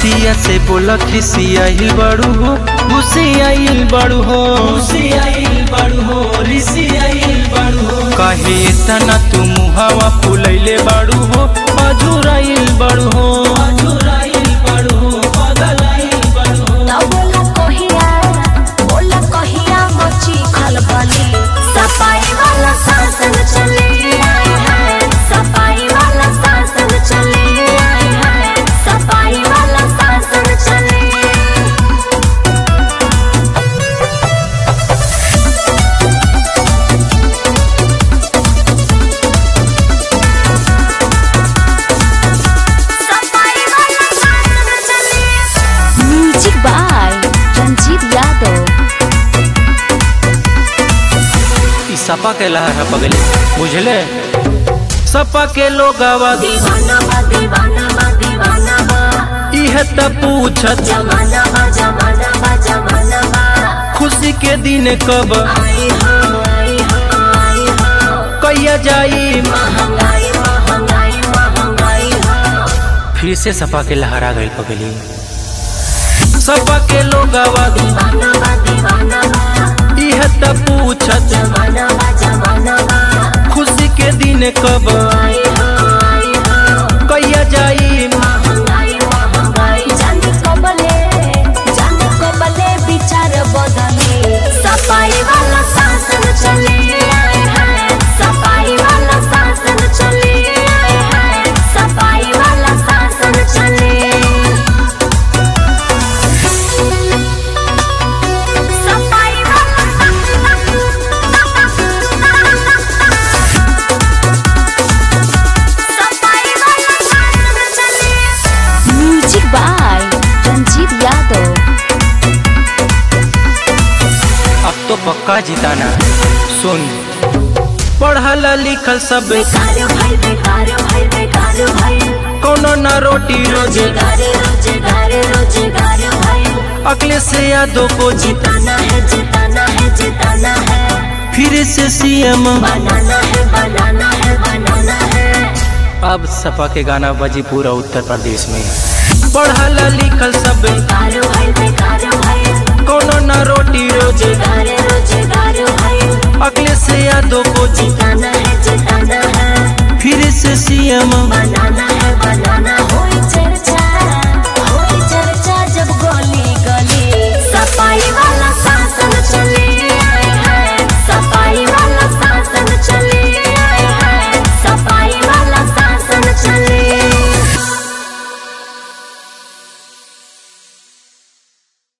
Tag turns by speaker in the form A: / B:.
A: बतिया से बोला खिसियाइल बड़ू हो घुसियाइल बड़ू हो
B: घुसियाइल बड़ू हो रिसियाइल बड़ू हो
A: कहे तना तू मुहावा फुलैले बड़ू हो अजुराइल बड़ू हो
B: अधुराइल बड़ू हो बदलाइल बड़ू हो
C: ना बोला कहिया बोला कहिया मची खलबली सफाई वाला शासन चले आए हैं सफाई वाला शासन चले आए हैं सफाई वाला शासन चले सफाई वाला शासन चले म्यूजिक बाय रंजीत यादव
A: ई सपा के लहर है बगले बुझले सपा के लोगवा
C: दीवाना बा दीवाना बा दीवाना बा
A: इह त पूछत
C: जमाना बा जमाना बा जमाना बा
A: खुशी के दिन कब
C: आई हो आई हो आई हो
A: कैया जाई
C: महंगाई महंगाई महंगाई हो
A: फिर से सपा के लहरा गई पगली सपा के लोगवा
C: दीवाना बा दीवाना बा
A: इह त पूछत
C: जमाना बा जमाना बा
A: खुशी के दिन कब
C: आई हो आई हो
A: कैया जाई
C: महंगाई महंगाई जाने कबले जाने कबले विचार बदले सफाई वाला शासन चले आए हैं सफाई वाला शासन चले आए हैं सफाई वाला शासन चले सफाई म्यूजिक बाय रंजीत यादव
A: अब तो पक्का जिताना सुन पढ़ल लिखल सब
C: बेकार भाई बेकार भाई बेकार भाई
A: कोनो न रोटी रोजी
C: रोजगार रोजगार रोजगार भाई
A: अगले से यादों को जीत
C: जिताना है जिताना है जिताना है
A: फिर से सीएम
C: बनाना है बनाना है बनाना है
A: अब सपा के गाना बजी पूरा उत्तर प्रदेश में पढ़ल लिखल सब
C: बेकार भाई बेकार भाई
A: कोनो न रोटी रोजी
C: रोजगार रोजगार भाई
A: अगले से यादों को जीत
C: जिताना है जिताना है
A: फिर से सीएम
C: बनाना